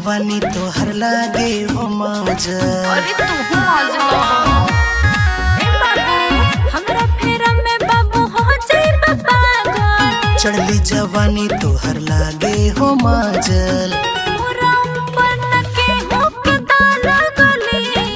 जवानी तोहर लागे हो मजा अरे तू मजा ए बाबू हमरा फेरा में बाबू हो जाई पागल चढ़ली जवानी तोहर लागे हो मजल मोरा ऊपर न के हुक दाना गली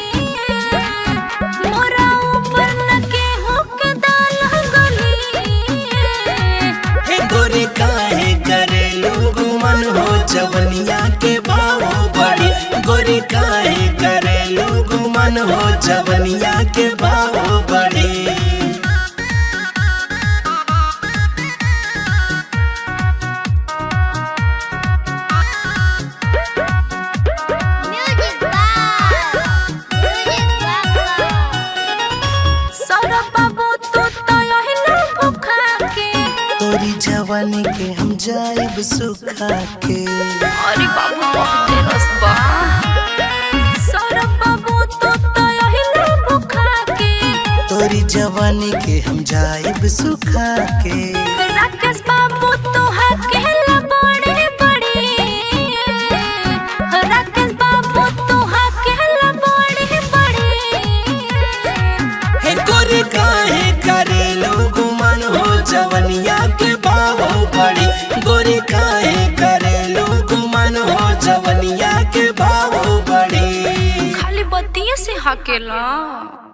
मोरा ऊपर न के हुक दाना गली हे गोरी काहे करे लोग मन हो जवनिया के बाबू बड़ी गोरी काहे करे लोग मन हो जवनिया के बाबू बड़ी Music Box. Music Box. Saurabh बाबू तू तो यही भूखा के तोरी जवानी के हम जाइब सुखा के अरे बाबू बहुत रसबा सौरभ बाबू तू तो यही भूखा के तोरी जवानी के हम जाइब सुखा के राकेश बाबू तू हकेला बड़े बड़े राकेश बाबू तू हकेला बड़े बड़े हे गोरी काहे करे लोग मन हो जवनिया के बाबू बड़ी गोरी काहे करे लोग मन हो जवनिया के बाबू बड़ी खाली बत्तिये से हकेला